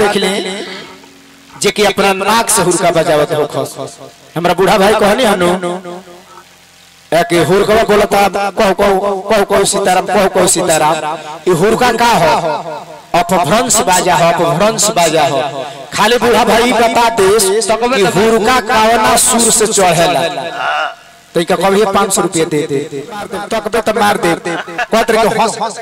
देख ले जे कि अपना नाक से हुरका बजावत हो खस हमरा बूढ़ा भाई कहनी हनु कि हुरका बोलता कहो कहो कहो कहो सीताराम कहो कहो सीताराम ये हुरका का हो अपभ्रंश बाजा हो अपभ्रंश बाजा हो खाली बूढ़ा भाई बता दे कि हुरका कावना सुर से चढ़ेला तो इनका कभी पाँच सौ रुपये दे दे तक दे तो मार दे कहत रहे कि हंस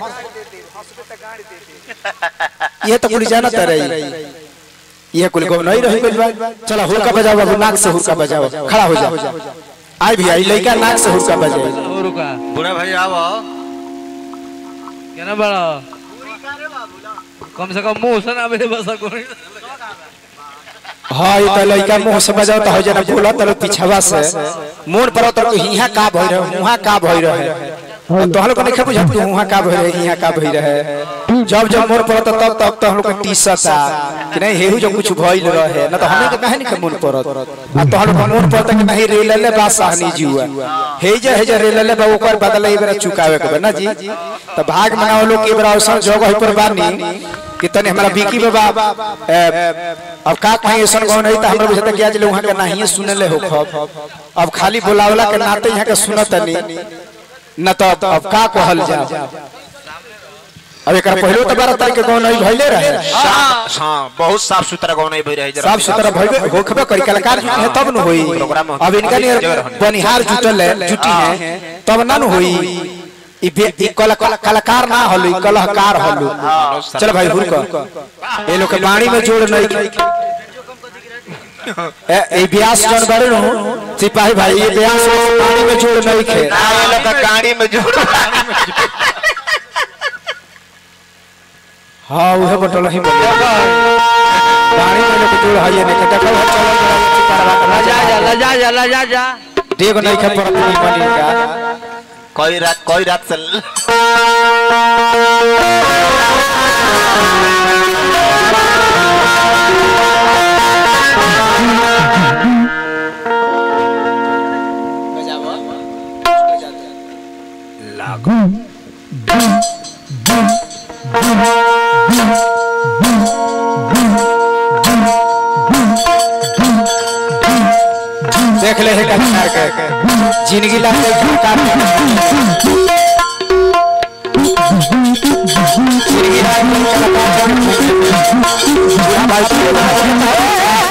ये तो कुल जानत रही ये कुल को नहीं रही कुल बात चलो हुरका बजाओ बाबू नाक से हुरका बजाओ खड़ा हो जा आई भी आई लड़का नाक से हुरका बजाओ हो रुका बुढ़ा भाई आओ केना बड़ा कम से कम मुंह से ना मेरे बस कोई हाँ ये तो लड़का मुंह से बजाओ तो हो जाना बोला तो पिछवा से मोन पर तो हिया का भई रहे हुआ का भई रहे तो हम लोग को नहीं बुझा कि हुआ का भई रहे हिया का भई रहे जब जब मोन पर तब तब तो हम लोग को टीसत आ कि नहीं हेहू जो कुछ भइल रहे ना तो हमें के कहे नहीं मोन पर आ तो हम लोग को मोन पर कि नहीं रेल ले बा सहनी जुआ हे जे हे जे रेल ले बा ओकर बदले ई बेरा चुकावे के बा ना जी तो भाग मनाओ लोग के बेरा अवसर जगह पर बानी कि तने हमारा बिकी बाबा ए, अब का कहीं ऐसा गौ नहीं तो हमरा बुझाता कि आज लोग वहां के नहीं सुने ले हो खब अब खाली बुलावला के नाते यहाँ के सुनत नहीं न तो अब अब का कहल जा अब एक पहले तो बारह तारीख के गौ नहीं भइले रहे हाँ हाँ बहुत साफ सुथरा गाँव नहीं भई रहे जरा साफ सुथरा भइबे होखबे करी कलाकार जुटे हैं तब न होई प्रोग्राम होता अब इनका जगह नियर रहने। बनिहार जुटल है जुटी है तब ना न होई ई बे- ई कला- कला- कलाकार ना हलु ई कलाकार हलु चल भाई हुरक ये लोग के बाणी में जोड़ नहीं ए ए ब्यास जन बड़े नु सिपाही भाई ये ब्यास बाणी में जोड़ नहीं खे ना ये लोग का गाड़ी में जो हां उहे बटल ही बोल बाणी में लोग जोड़ है ये नहीं देखो चलो लजा जा लजा जा लजा जा देख नहीं खे पर अपनी बनी का कोई रात कोई रात से लागो देख ले है कलाकार के जिंदगी ला के कलाकार जिंदगी ला के कलाकार पूरा भाई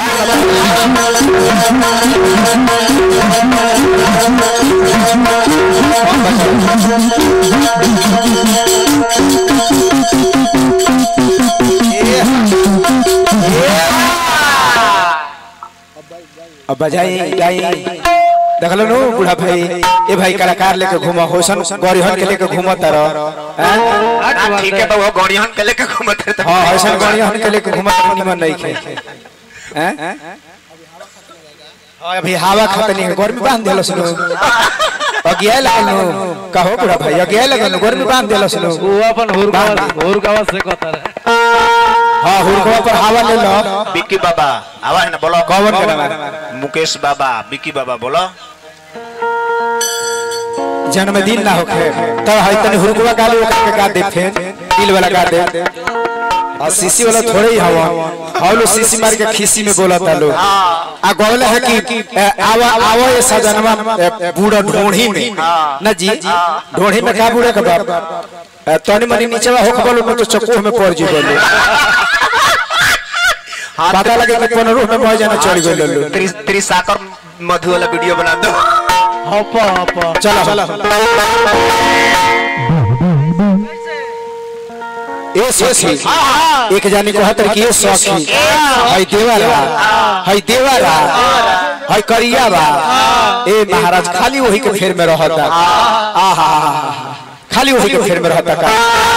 अब बजाई गाई देख लो नु बूढ़ा भाई ए भाई कलाकार लेके घूमा होसन गौरीहन के लेके घूमा तर ना ठीक है तो वो गौड़ियन के लेके घूमत रहता हां होसन गौरीहन के लेके घूमा तर निमन नहीं खे हैं हां अभी हवा खतनी है गर्मी बांध देलो सुनो अगिया लगल नु कहो बूढ़ा भाई अगिया लगल नु गर्मी बांध देलो सुनो वो अपन हुरका हुरका से कहता रहे हां हुरकवा पर हवा ले लो बिक्की बाबा आवा है ना बोलो कौन के नाम मुकेश बाबा बिक्की बाबा बोलो जन्मदिन ना होखे तब है तनी हुरकवा गाली ओकर के गा दे फेन दिल वाला गा दे और सीसी वाला थोड़े ही हवा और लोग सीसी मार के खीसी में बोला था लोग आ गोले है कि ए, आवा आवा ये सजनवा ए, बूढ़ा ढोढ़ी में ना जी ढोढ़ी में का बूढ़ा का बाप ए, तनी मनी नीचे हो खबल में तो चकोह में पड़ जी बोलो पता लगे कि कोनो रूह में मर जाना चढ़ गइल लो त्रि- त्रिसाकर मधु वाला वीडियो बना दो हप हप चलो चलो ए सखी एक जानी को हतर की ए सखी हई देवारा हई देवारा हई करिया बा ए महाराज खाली वही के फेर में रहता आहा खाली वही के फेर में रहता का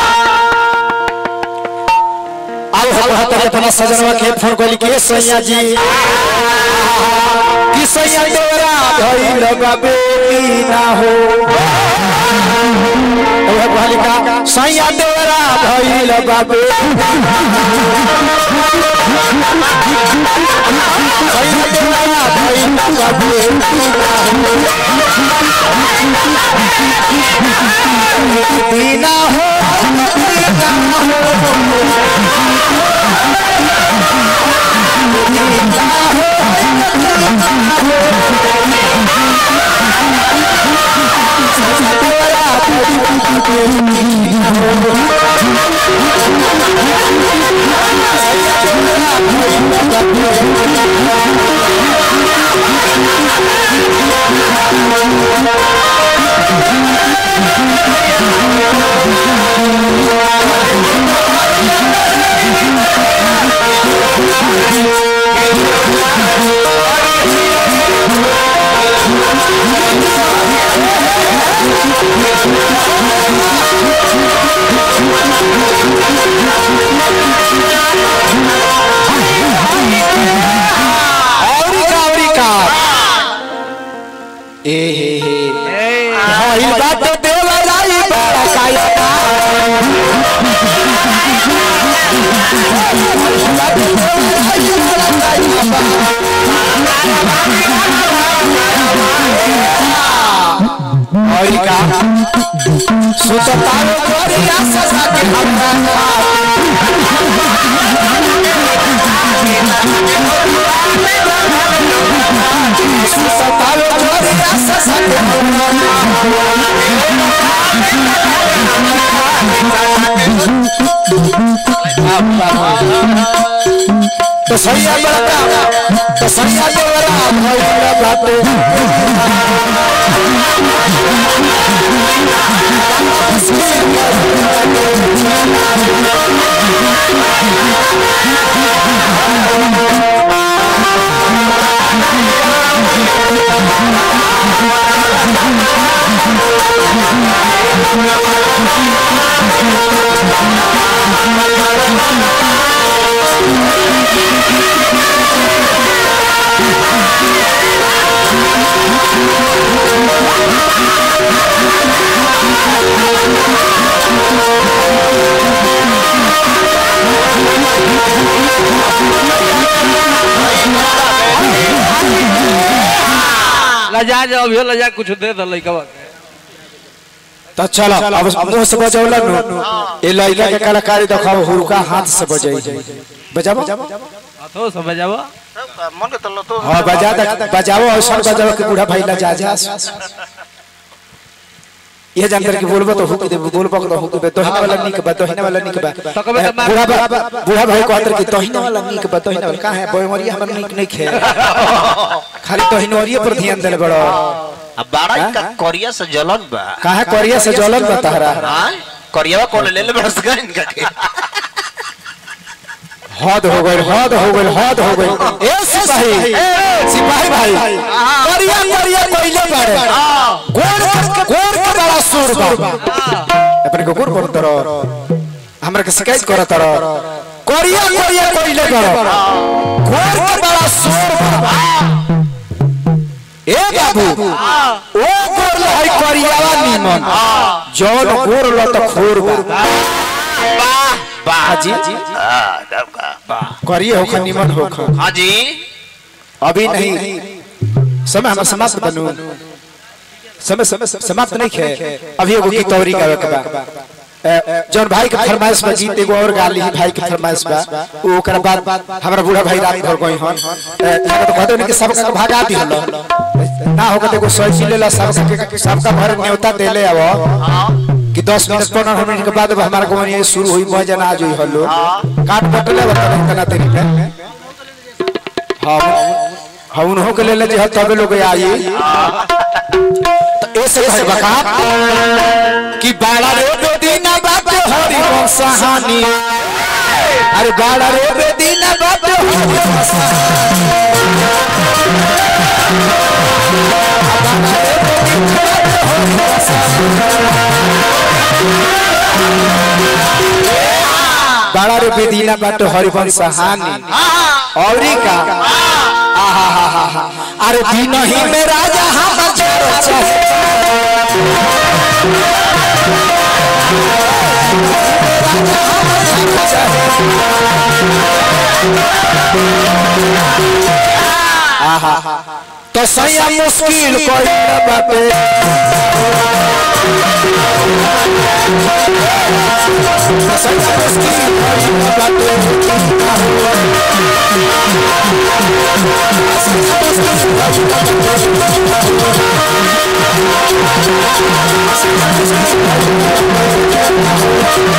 आओ हम हतर अपना सजनवा के फोन कोली के सैया जी कि सैया देवरा भइल बाबे ना हो ओहे बालिका सैया देवरा भइल बाबे सैया देवरा भइल बाबे दीना हो दीना हो औरी का औरी का ए हे हे भइल बात देवराई बड़ा काया औरी का सुततारो गोरिया ससा के हमरा सुततारो गोरिया ससा के हमरा तो सैया बड़ा तो सैया बड़ा भइल बाटे लजा जाओ अभी लजा कुछ दे दो लइका के तो चलो अब मुंह से बजौला नु ए लइका के कलाकारी दिखाओ हुरका हाथ से बजाई बजाबो तो समझ जाओ मन के तल्लो तो हां बजा दे बजाओ और बजाओ के बूढ़ा भाई ला जा जा ये जानकर के बोलबो तो हुक दे बोलबो तो हुक दे तोहिना वाला निक बा तोहिना वाला निक बा तो कबे तो मार- बूढ़ा बा- बूढ़ा भाई कहतर कि तोहिना वाला निक बा तोहिना वाला का है बोमरिया हमर निक नहीं खे खाली तोहिनवरिया पर ध्यान देले बड़ो अब बाड़ा का कोरिया से जलन बा काहे कोरिया से जलन बा तहरा हां कोरिया कौन ले ले बरस का इनका के हद हो गई हद हो गई हद हो गई ए सिपाही सिपाही भाई करिया करिया पहले बारे गोर के गोर के बड़ा सुर बा अपने को गोर बोल तरो हमरा के शिकायत करो तरो करिया करिया पहले बारे गोर के बड़ा सुर बा ए बाबू ओ गोर लाई करियावा निमन जौन गोर ल त खोर बा वाह वाह हाजी हां तब का करिए होखा निमन होखा हां जी अभी नहीं समय हमारा समाप्त बनू समय समय समाप्त नहीं खे अभी एगो गीत औरी गावे के बा ए, जौन भाई के फरमाइश बा गीत एगो और गा ली भाई के फरमाइश बा उ ओकरा बाद हमरा बूढ़ा भाई रात भर गई हन ए, यहाँ तो कहते नहीं कि सब का भागा दी हलो ना होगा तो एगो सोची लेला सब के सब का भर न्योता देले आवो कि 10 मिनट 15 मिनट के बाद अब हमारा गोवन ये शुरू हुई भजन आज हुई हलो काट पटले बता तना तेरी पे हाँ हाँ उन्हों के ले ले जे तबे लोग आई तो ऐसे कहे बका कि बाड़ा रे बेदीना बात हरि वंशहानी अरे बाड़ा रे बेदीना बात हरि वंशहानी बाड़ा रे बेदीना बात हरि वंशहानी औरी का आहा हा हा हा अरे दिन ही में राजा हम छोड़ चाहे आहा तो सैया मुश्किल कोई न बाटे सैया मुश्किल कोई न बाटे Thank